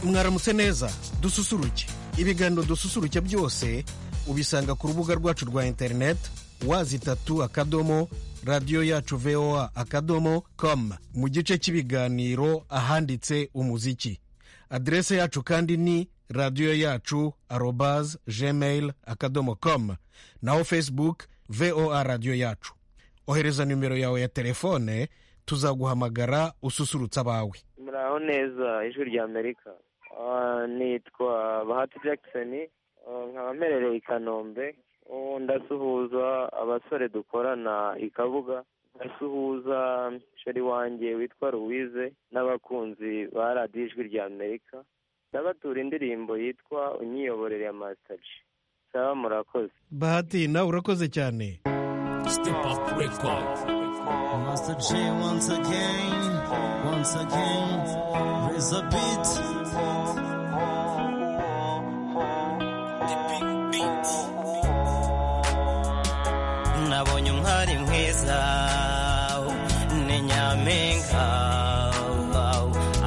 mwaramutse neza dususuruke ibiganiro dususuruke byose ubisanga ku rubuga rwacu rwa interineti wazi itatu akadomo radiyo yacu voa akadomo komu mu gice cy'ibiganiro ahanditse umuziki aderese yacu kandi ni radiyo yacu arobaze gmail akadomo komu naho facebook voa radiyo yacu ohereza nimero yawe ya telefone tuzaguhamagara ususurutsa abawe muraho neza ijwi rya amerika nitwa bahati jackson nkaba mperereye i kanombe ndasuhuza abasore dukorana i kabuga ndasuhuza sheri wanjye witwa louise n'abakunzi ba radiyo ijwi rya amerika ndabatura indirimbo yitwa unyiyoborere ya masitaji saba murakoze bahati nawe urakoze cyane Step up record. Master G once again, once again, raise a beat. The big beat. nabonye umwari mwiza ni nyampinga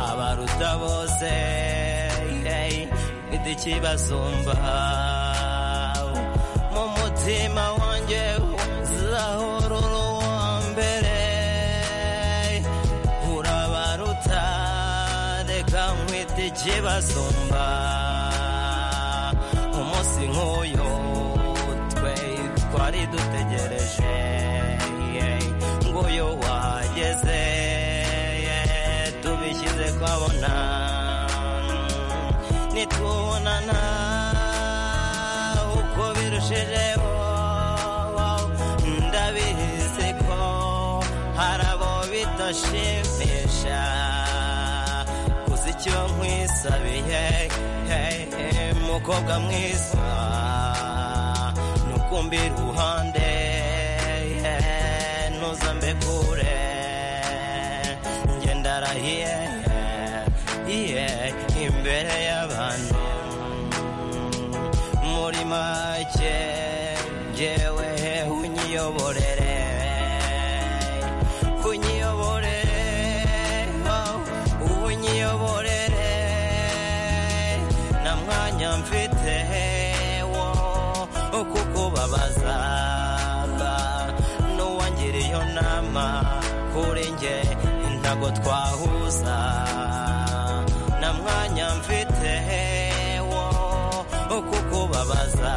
abaruta bose nidikibazumba mu mutima wanjye uzahora uri uwa mbere urabaruta reka nkwite ikibazumba umunsi nk'uyu twe twari dutegereje ngo uyu wageze tubishyize kwabona nitubonana uko birushijeho ndabizi ko hari abo bitashimisha kuzi icyo nkwisabiye hey, mukobwa mwiza nukumbira iruhande hey, ntuzambe kure njye ndarahiye yeah, imbere y'abantu muri make njyewe unyiyoborere unyiyoborere oh, unyiyoborere nta mwanya mfite wo kukubabaza n'uwangiriye nama kuri njye ntago twahuza nta mwanya mfite wo kukubabaza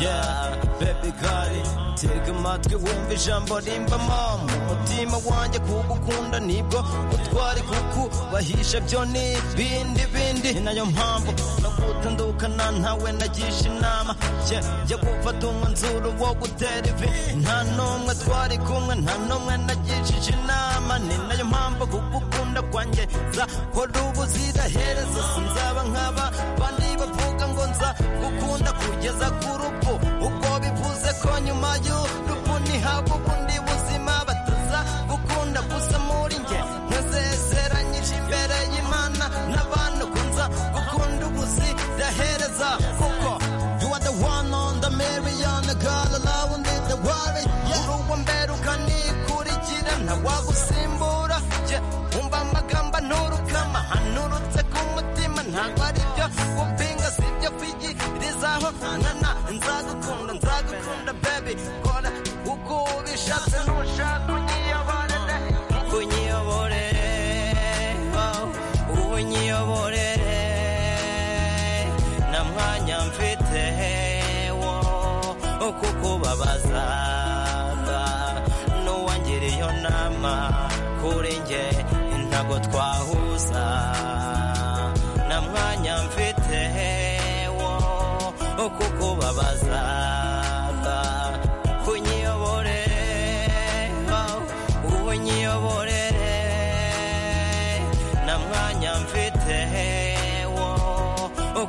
Yeah, baby girl, tega amatwi wumva ijambo rimbamo mu mutima wanjye kugukunda nibwo utwari kukubahisha byo ni bindi bindi ni nayo mpamvu no gutandukana ntawe nagisha inama ye yo gufata umwanzuro wo gutera ivi nta n'umwe twari kumwe nta n'umwe nagishije inama ni nayo mpamvu kugukunda kwanjye nzahora ubuziraherezo sinzaba nk'aba bandi bavuga ngo nza gukunda kugeza ku rupfu ubwo bivuze ko nyuma y'urupfu ntihaba ubundi buzima bataza gukunda gusa muri njye nkazezeranyije imbere y'imana n'abantu kunza gukunda ubuzirahereza kuko you are the one on the million girl love need the worry uri uwa mbere ukanikurikira ntawagusimbura ye wumva amagamba nturukama hanurutse ku mutima ntabwo ari byo gupinga si byo kwigirizaho nana nzagukunda nzagukunda baby kora uko ubishatse ntushaka unyiyoborere unyiyoborere oh, unyiyoborere nta mwanya mfite wo kukubabaza n'uwangiriye nama kuri njye ntago twahuza nta mwanya mfite wo kukubabaza kunyiyoborere oh, unyiyoborere nta mwanya mfite wo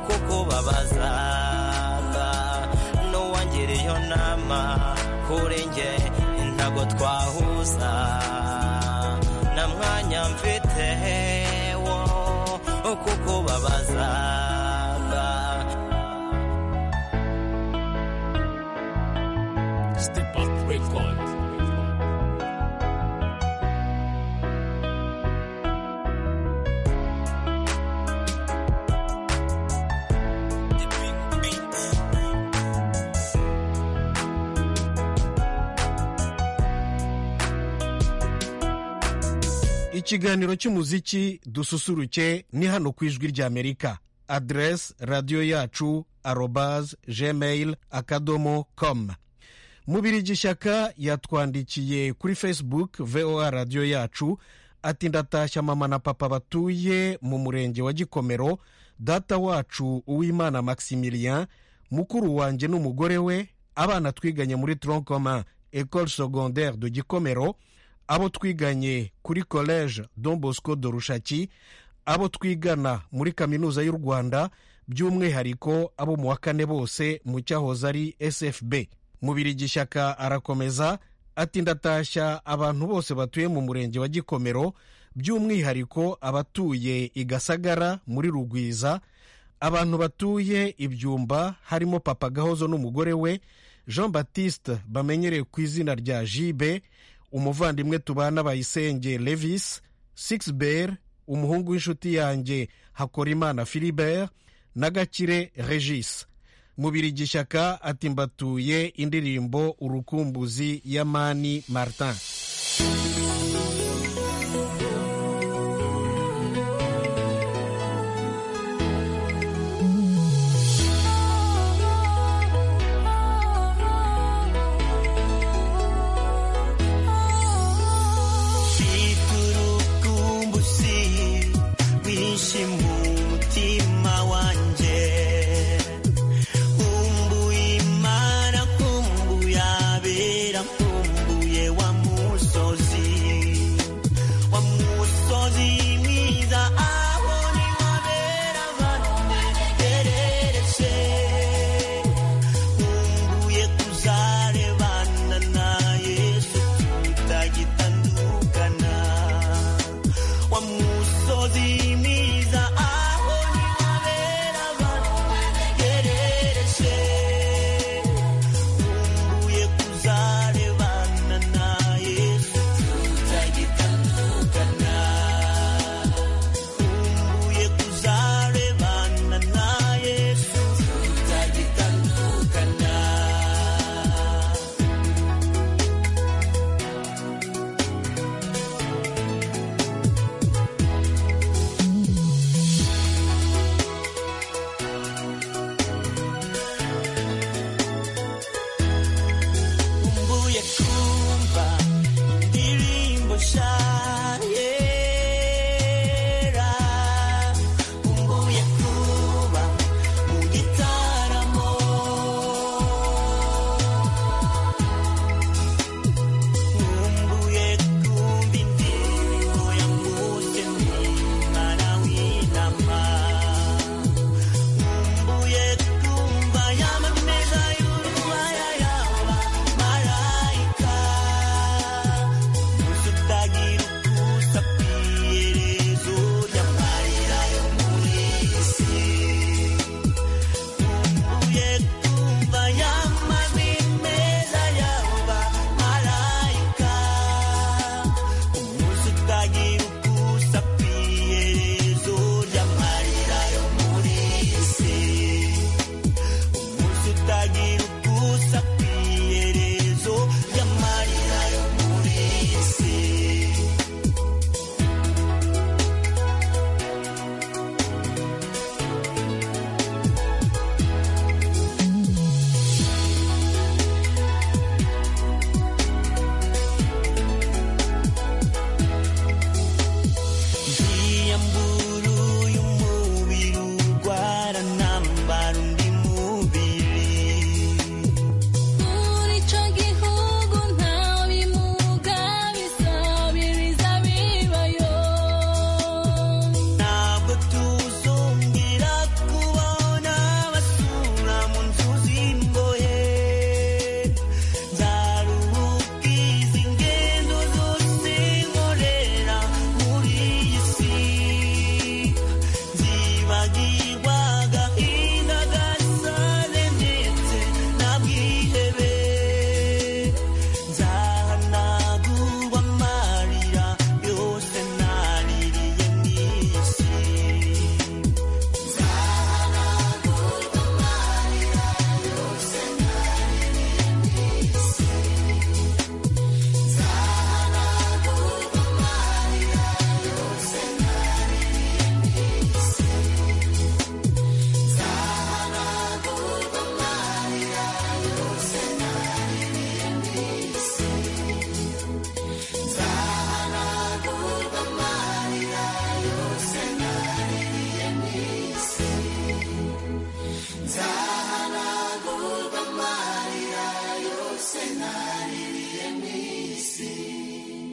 kukubabaza n'uwangiriye nama kuri njye ntago twahuza nta mwanya mfite wo kukubabaza Step up record. ikiganiro cy'umuziki dususuruke ni hano ku ijwi ry'amerika aderesi radiyo yacu arobazi gmail akadomo komu mubirigi ishyaka yatwandikiye kuri fesibuku voa radiyo yacu ati ndatashya mama na papa batuye mu murenge wa gikomero data wacu uwimana maximilien mukuru wanjye n'umugore we abana twiganye muri toronkoma ecole secondaire de gikomero abo twiganye kuri collège don bosco de rushaki abo twigana muri kaminuza y'u rwanda by'umwihariko abo mu wa kane bose mu cyahoze ari sfb mubiri gishyaka arakomeza ati ndatashya abantu bose batuye mu murenge wa gikomero by'umwihariko abatuye i gasagara muri rugwiza abantu batuye ibyumba harimo papa gahozo n'umugore we jean batiste bamenyereye ku izina rya jibe umuvandimwe tubana bayisenge levis sixber umuhungu w'inshuti yanjye hakorimana philibert na gakire regis mubiri gishyaka ati mbatuye indirimbo urukumbuzi ya mani martin Mfite urukumbuzi rwinshi mu mutima wanjye nkumbuye imana nkumbuye abera nkumbuye wa musozi wa musozi mwiza aho ni ho abera abantu beregereje nkumbuye kuzarebana na yesu tutagitandukana wa musozi mwiza aho ni ho abera abantu beregereje nkumbuye kuzarebana na yesu tutagitandukana nkumbuye kuzarebana na yesu tutagitandukana Mbuye kumva indirimbo shahera Mbuye kuba mu gitaramo Mbuye kumva indirimbo ya Musenyi Mwana w'intama Mbuye kumva y'amameza y'urubaya y'aba marayika Gusa utagira uko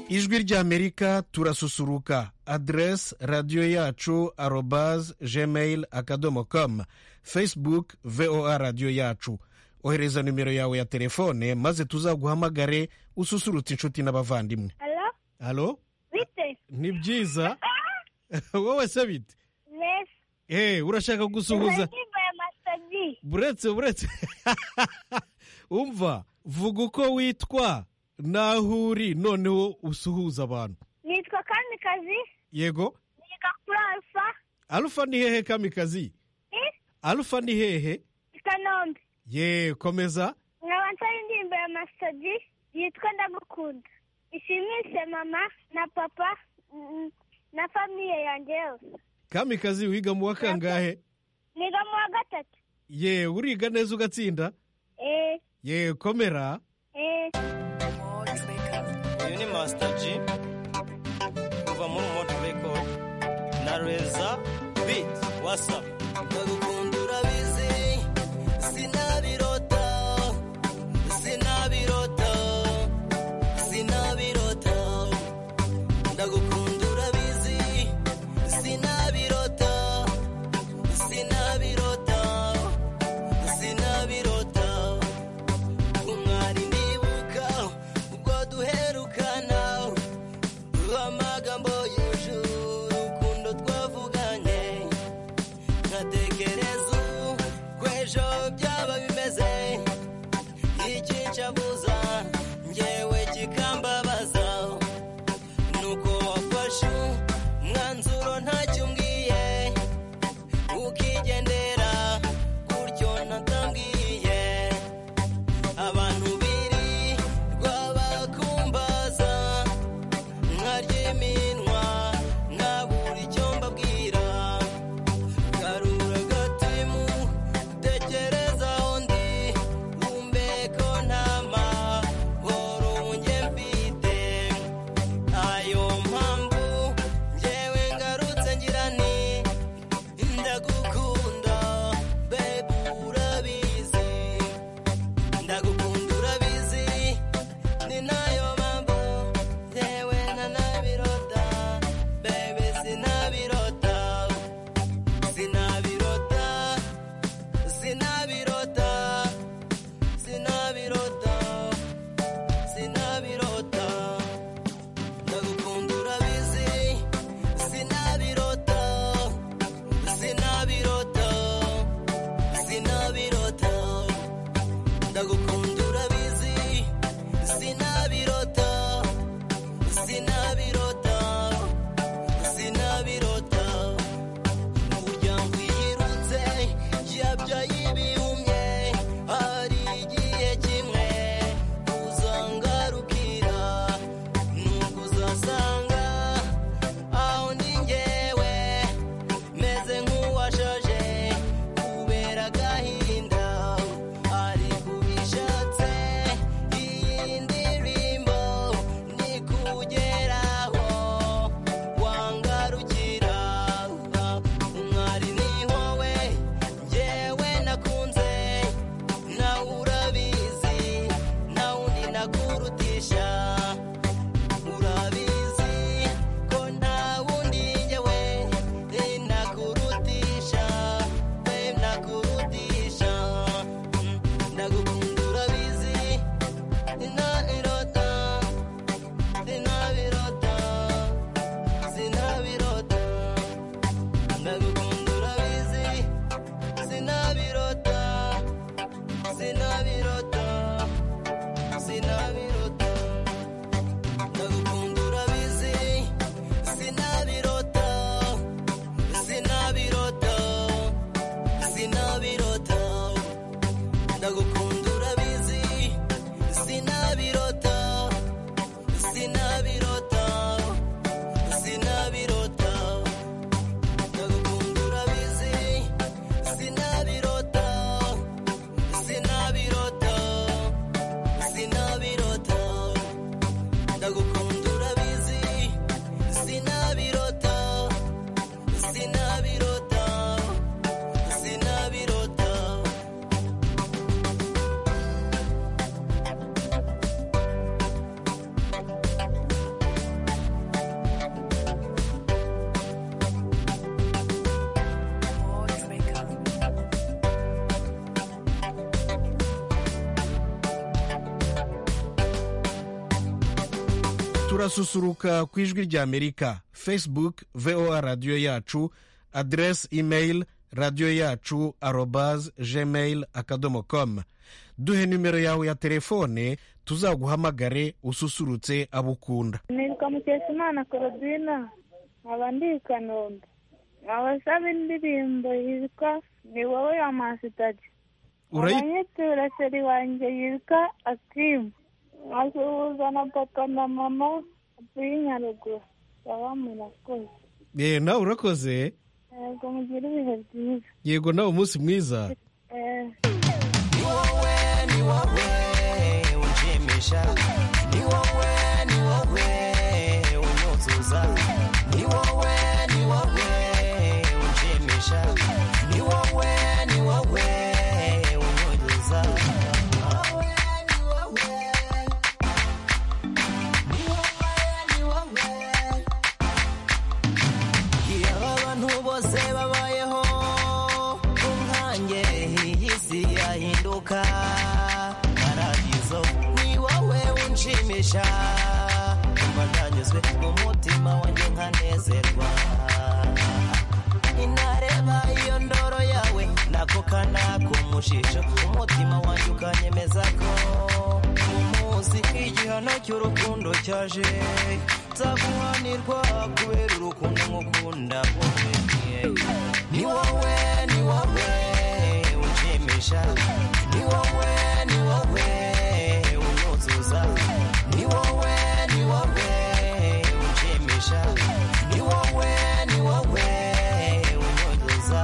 ijwi ry'amerika turasusuruka aderesi radiyo yacu arobaze gmail akadomo komu facebook voa radiyo yacu ohereza nimero yawe ya telefone maze tuzaguhamagare ususurutsa inshuti n'abavandimwe Alo, halo bite? ni byiza wowe se bite Yes. Eh, urashaka gusuhuza Nimbaye masaji. buretse buretse umva vuga uko witwa n'aho uri noneho usuhuza abantu Nitwa Kamikazi, yego niga kuri Alpha, arufa ni hehe kamikazi ni arufa ni hehe i Kanombe. ye komeza Nkaba nsaba indirimbo ya masaji yitwa Ndagukunda. Ishimishe mama na papa mm, na famiye yanjye yose. kamikazi wiga mu wa kangahe Niga mu wa gatatu. ye uriga neza ugatsinda Eh, ye komera eh. uyu ni masita ji kuva muri moti rekodi na reza biti wasapu ndagukunda urabizi sinabirota sinabirota sinabirota ndagukunda urabizi sinabirota sinabirota sinabirota umwari ndibuka ubwo duherukana amagambo yujuje urukundo twavuganye nkatekereza ubu ko ejo byaba bimeze ikincabuza ngewe kikambabaza nuko wafashe umwanzuro ntacyo umbwiye ukigendera gutyo natambwiye abantu biri rwabakumbaza nkarya iminwa nkabura icyo mbabwira karura gatimu tekereza undi umbeko ntama horo njye mfite ayo mpamvu njyewe ngarutse ngira nti ndagukunda bebe urabizi ndagukunda urabizi ni nayo mpamvu njyewe ntanabirota bebe sinabirota sinabirota sinabirota sinabirota sinabirota ndagukunda urabizi sinabirota sinabirota sinabirota ndagukunda urabizi sinabirota sinabirota sinabirota umuryango yirutse yabya yibihumye hari igihe kimwe uzangarukira nubwo uzasanga aho ni ngewe meze nk'uwashaje kubera agahinda ariko ubishatse iyi ndirimbo ni kugera turasusuruka ku ijwi ry'amerika facebook voa radiyo yacu aderesi imeyili radiyo yacu arobaze gmail akadomo komu duhe nimero yawe ya telefone tuzaguhamagare ususurutse abo ukunda nitwa mukeshimana korodina nkaba ndi i kanombe nkaba nsaba indirimbo yitwa ni wowe ya masitagi Urayi- abanyitura seri wanjye yitwa akimu nkasuhuza na papa na mama b'i nyaruguru baba murakoze Eh, nawe urakoze yego mugire ibihe byiza yego nawe umunsi mwiza Eh, ni wowe ni wowe unshimisha ni wowe ni wowe unyuzuza ni wowe ni wowe unshimisha ni wowe ni wowe unyuzuza iyo abantu bose babayeho ku nkange iyi si yahinduka paradizo ni wowe unshimisha umva ntanyuzwe mu mutima wanjye nkanezerwa inareba iyo ndoro yawe nako kana kumushisha umutima wanjye ukanyemeza ko umunsi igihano cy'urukundo cyaje nzaguhanirwa kubera urukundo nk'ukunda wowe ni wowe ni wowe unshimisha ni wowe ni wowe unyuzuza ni wowe ni wowe unshimisha ni wowe ni wowe unyuzuza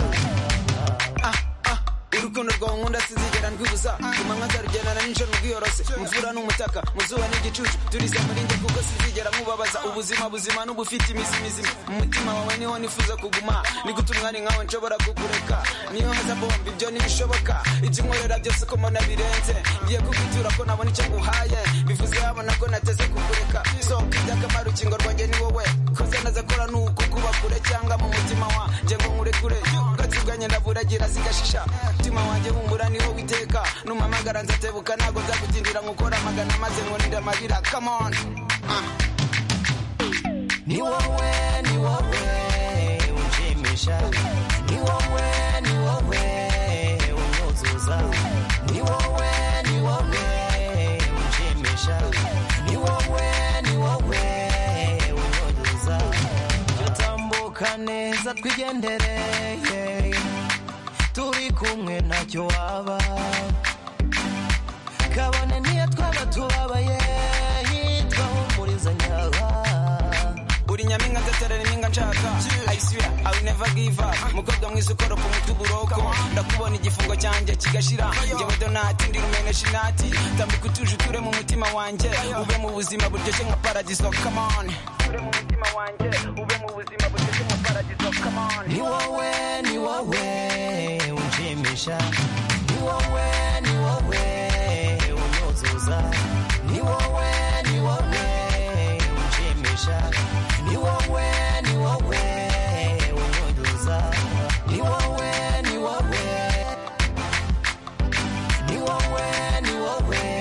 urukundo rwawe nkunda sinzigera ndwibuza ku manywa nzarugendana nijoro rwiyoroshye mu mvura n'umutaka mu zuba n'igicucu turize muri njye kuko sinzigera mubabaza ubuzima buzima n'ubufite imizi mizima mu mutima wawe niho nifuza kuguma ni gute umwari nkawe nshobora kukureka niyo haza bombi ibyo ntibishoboka ibyo unkorera byose ko mbona birenze ngiye kukwitura ko nabona icyo nguhaye bivuze habona ko nateze kukureka sohoka iby'akamaro urukingo rwanjye ni wowe koze naza kora ni uku kuba kure cyangwa mu mutima wanjye ngo nkure kure ubwatsi bwanjye ndaburagira zigashisha umutima wanjye wumbura niho witeka numamagara nzatebuka ntabwo nzagutindira nkukora amagana maze nkurinde amarira come on Ah. ni wowe ni wowe unshimisha ni wowe ni wowe unyuzuza ni wowe ni wowe unshimisha ni wowe ni wowe unyuzuza tutambuka neza twigendereye turi kumwe ntacyo waba kabone niyo twaba tubabaye yitwa humuriza nyaba uri nyaminga nzaterera impinga nshaka ayisira awi neva giva mukobwa mwiza ukora ku muti uburoko ndakubona igifungo cyanjye kigashira njyewe donati ndi rumene shinati tambuka utuje uture mu mutima wanjye ube mu buzima buryoshye nka paradiso come on ure mu mutima wanjye ube mu buzima buryoshye nka paradiso come on ni wowe ni wowe unshimisha ni wowe ni wowe unyuzuza ni wowe ni wowe unshimisha ni wowe ni wowe unyuzuza ni wowe ni wowe ni wowe ni wowe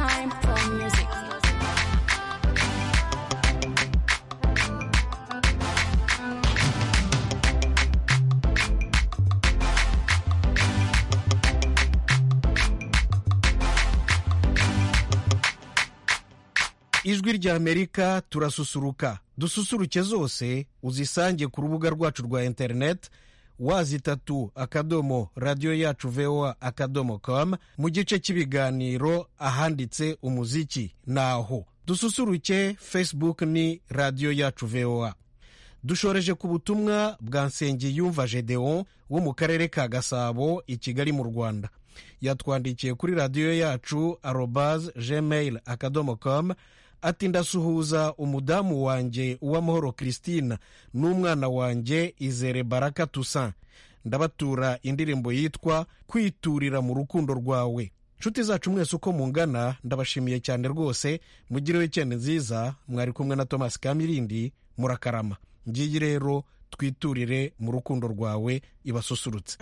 Time for music. ijwi rya amerika turasusuruka dususuruke zose uzisange ku rubuga rwacu rwa interineti wazitatu akadomo radiyo yacu voa akadomo com mu gice cy'ibiganiro ahanditse umuziki naho dususuruke facebook ni radiyo yacu voa dushoreje ku butumwa bwa nsengiyumva gedeon wo mu karere ka gasabo i kigali mu rwanda yatwandikiye kuri radiyo yacu arobaze gmail akadomo com ati ndasuhuza umudamu wanjye uwamahoro christine n'umwana wanjye izere baraka toussaint ndabatura indirimbo yitwa kwiturira mu rukundo rwawe nshuti zacu mwese uko mungana ndabashimiye cyane rwose mugire wikendi nziza mwari kumwe na thomas kamirindi murakarama ngiyi rero twiturire mu rukundo rwawe ibasusurutse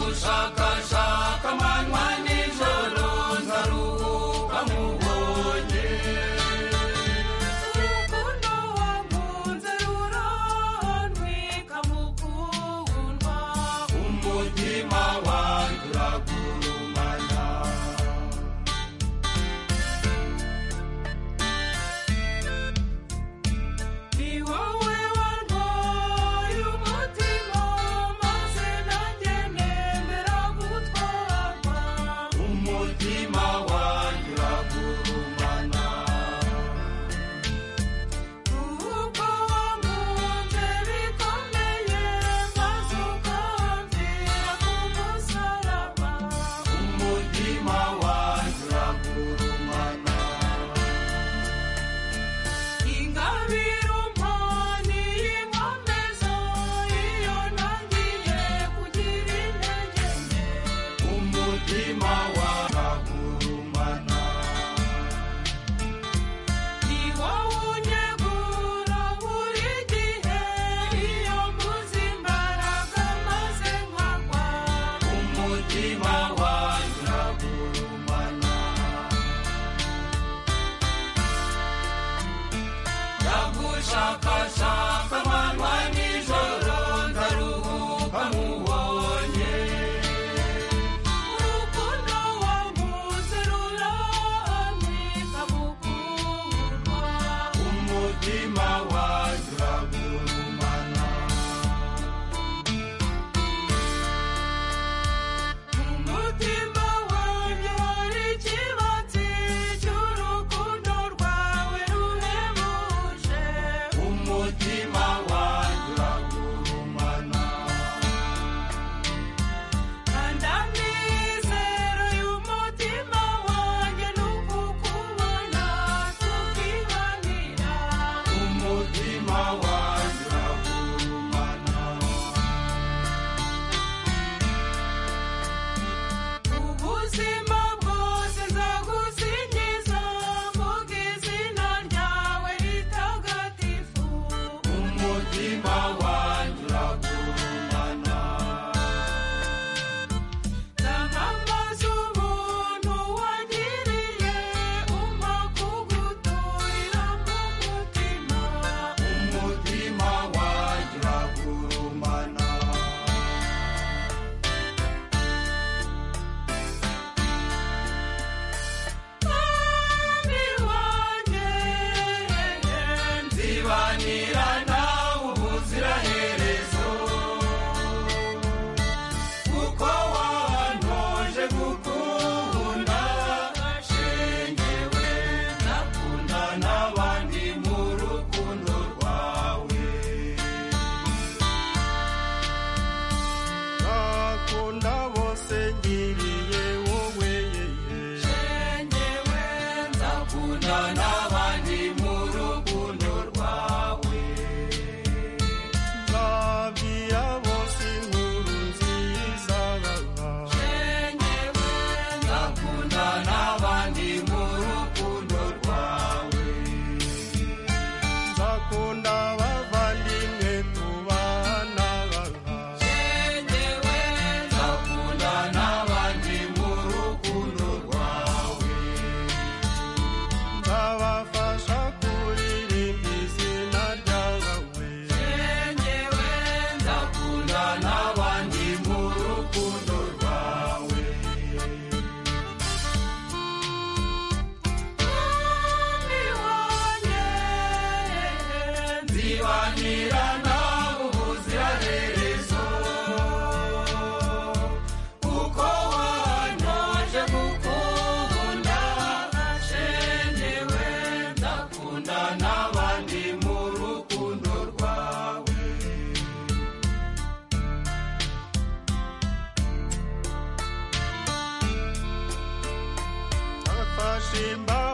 gushakashaka amanywa nijoro nzaruhuka mubonye urukundo wankunze rurontwika mu kundwa umutima wanjye uragurumana Ni wowe warwaye umutima maze nanjye nemera gutwarwa umutima wanjye uragurumana kuko wamunze bikomeye maze ukamvira ku musaraba umutima wanjye uragurumana ingabire umpani y'inkomeza iyo ntangiye kugira intege nke umutima waragurumana ni wowe unyegura buri gihe iyo mbuze imbaraga maze nkagwa umutima wanjye uragurumana ndagushakashaka amanywa nijoro ndaruhuka mubonye urukundo wanguze ruramika mukundwa umutima wanjye uragurumana umutima wanjye hari ikibatsi cy'urukundo rwawe ruhebuje umutima wanjye uragurumana kandi amizero y'umutima wanjye ni ukukubona tukibanira umutima wanjye uragurumana ubuzima bwose nzagusingiza mvuga izina ryawe ritagatifu umutima wanjye uragurumana ndamamaza ubuntu wagiriye umpa kuguturira mu mutima umutima wanjye uragurumana nzibanira nawe ubuziraherezo kuko wantoje gukunda shengewe nakunda n'abandi mu rukundo rwawe nakunda bose ngiriye wowe shengewe nzakunda n'abandi mu rukundo rwawe nzabwira bose inkuru nziza shengewe nzakunda n'abandi mu rukundo rwawe nzakunda abavandimwe tubana shengewe nzakunda n'abandi mu rukundo rwawe nzabafasha kuririmba izina ryawe shengewe nzakunda n'abandi mu rukundo rwawe nzibanira nawe ubuziraherezo kuko wantoje gukunda shengewe ndakunda n'abandi mu rukundo rwawe Akashimba